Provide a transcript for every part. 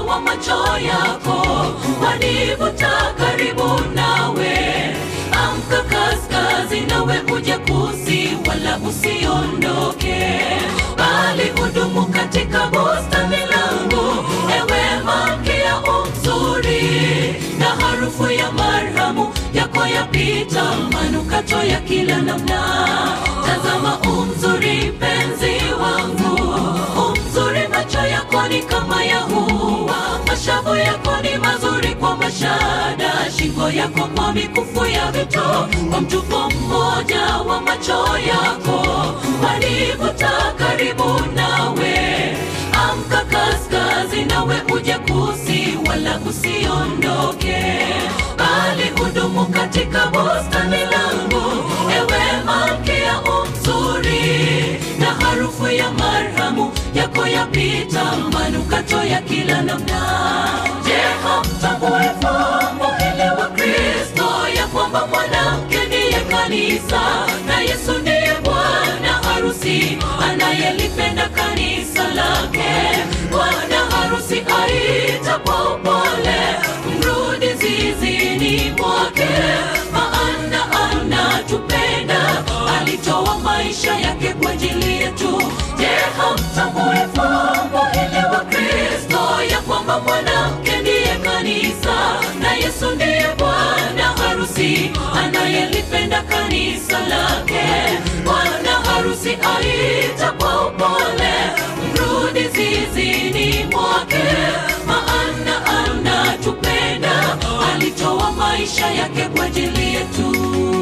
wa macho yako wanivuta karibu nawe. Amka kaskazi, nawe uje kusi, wala usiondoke, bali hudumu katika bustani langu, ewe malkia umzuri, na harufu ya marhamu yako yapita manukato ya kila namna. Tazama umzuri, penzi wangu, umzuri, macho yako ni kama ya hua, mashavu yako ni mazuri kwa mashada, shingo yako kwa mikufu ya vito, kwa mtupo mmoja wa macho yako wanivuta karibu nawe. Amka kaskazi, nawe uje kusi, wala usiondoke, bali hudumu katika bustani langu, ewe malkia umzuri, na harufu ya marhamu yako yapita manukato ya kila namna. Je, hamtambui fumbo hili wa Kristo ya kwamba mwanamke ndiye kanisa na Yesu ndiye bwana harusi anayelipenda kanisa lake. Bwana harusi aita kwa upole, mrudi zizini mwake, maana anatupenda, alitoa maisha yake kwa ajili yetu. Je, hamtambui fumbo hili wa Kristo ya kwamba mwanamke ndiye kanisa na Yesu ndiye bwana harusi anayelipenda kanisa lake. Bwana harusi aita kwa upole, mrudi zizini mwake, maana anatupenda, alitoa maisha yake kwa ajili yetu.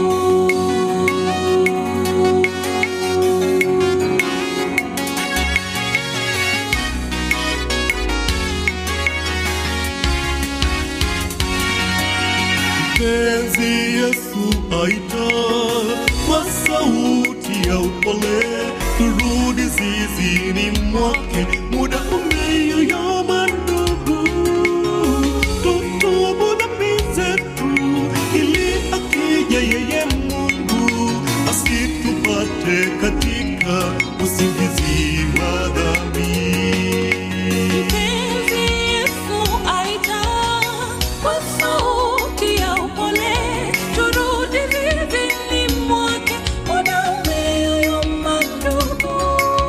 Mpenzi Yesu aita kwa sauti ya upole, turudi zizini mwake, muda umeyoyoma ndugu, tutubu dhambi zetu, ili akija yeye Mungu asitupate katika usingizi wa dhambi. Mpenzi Yesu aita kwa sauti ya upole, turudi zizini mwake, muda umeyoyoma ndugu.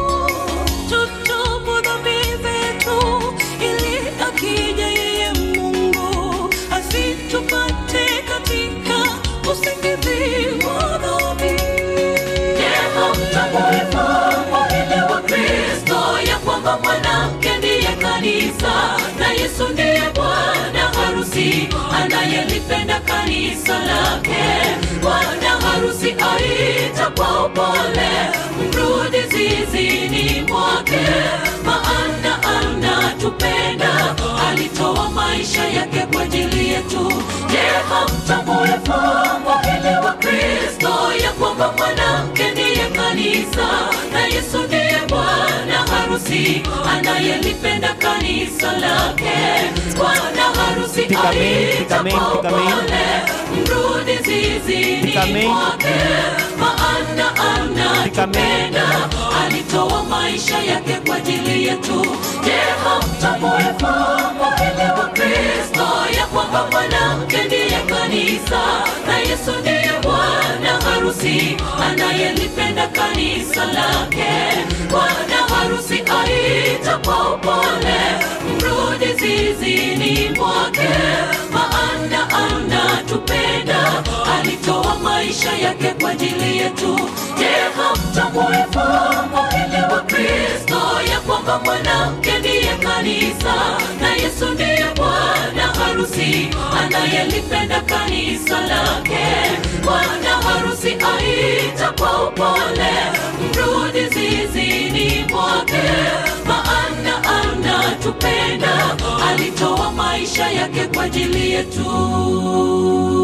Tutubu dhambi zetu, ili akija yeye Mungu asitupate katika usingizi wa dhambi. Je, hamtambui fumbo hili wa Kristo ya kwamba mwanamke ndiye kanisa na Yesu ndiye bwana harusi anayelipenda kanisa lake. Bwana harusi aita kwa upole, mrudi zizini mwake, maana anatupenda, alitoa maisha yake kwa ajili yetu. Je, hamtambui fumbo hili wa Kristo ya kwamba mwanamke ndiye kanisa na Yesu ndiye bwana harusi anayelipenda kanisa lake. Bwana harusi Pika main, aita pika main, kwa pika main. upole, mrudi zizini Pika main. mwake, maana Pika main. anatupenda, alitoa maisha yake kwa ajili yetu. Je, hamtambui fumbo hili wa Kristo ya kwamba mwanamke ndiye kanisa na Yesu ndiye bwana harusi anayelipenda kanisa lake. Bwana harusi aita kwa upole, mrudi zizini mwake, maana anatupenda, alitoa maisha yake kwa ajili yetu. Je, hamtambui fumbo hili wa Kristo ya kwamba mwanamke ndiye kanisa na Yesu ndiye bwana harusi anayelipenda kanisa lake. Bwana harusi aita kwa upole, mrudi zizini mwake, maana anatupenda, alitoa maisha yake kwa ajili yetu.